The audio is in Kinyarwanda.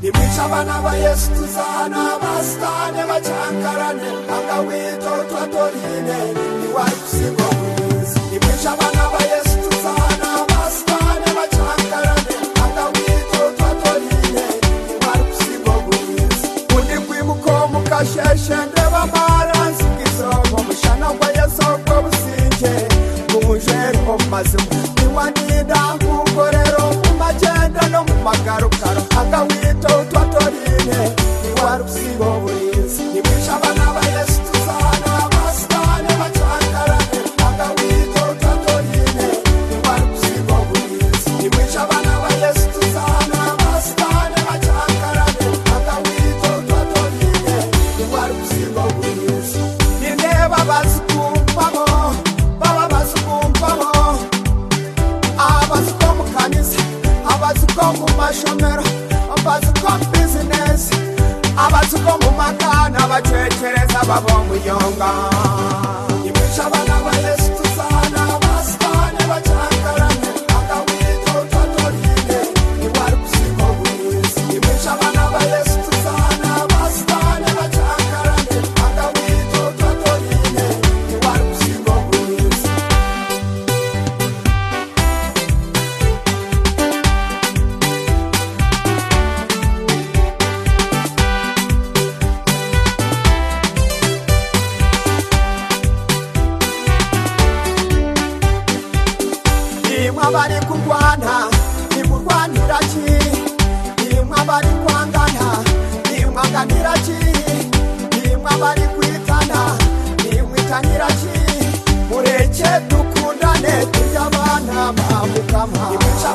imwica abana ba yesu tuzahana abasitane bacangarane akawita utwatorine ntiwayisigwa mwiza imwica abana ba yesu tuzahana abasitane bacangarane akawita utwatorine ntiwayisigwa mwiza undi kwimuka mukasheshe ndeba amaransi bw'isoko mushana kwa yesu ubwo businge buje mu mazima ntiwanida nk'uko rero mu magenda no mu magarukaro akawita utwatorine ntiwari usibo burinzi nimwica abana ba yesu tuzahana abasitani bacangarane akawita utwatorine ntiwari usibo burinzi nimwica abana ba yesu tuzahana abasitani bacangarane akawita utwatorine ntiwari usibo burinzi nindeba bazikumvamo baba bazikumvamo abazi ko mu kanisa abazi ko mu mashomero abazi ko mu bizinesi abazi ko mu makana bacekereza baba umuyonga imwica abana ba yesu tuzana abasitani bacangarane akawita utwatorine ntiwari gusiga uburizi imwica abana ba yesu tuzana abasitani bacangarane akawita utwatorine ntiwari gusiga uburizi imwe abari kurwana imurwanira ki imwe abari kwangana imwaganira ki imwe abari kwitana imwitanira ki mureke dukundane tujye abana bamukama imwica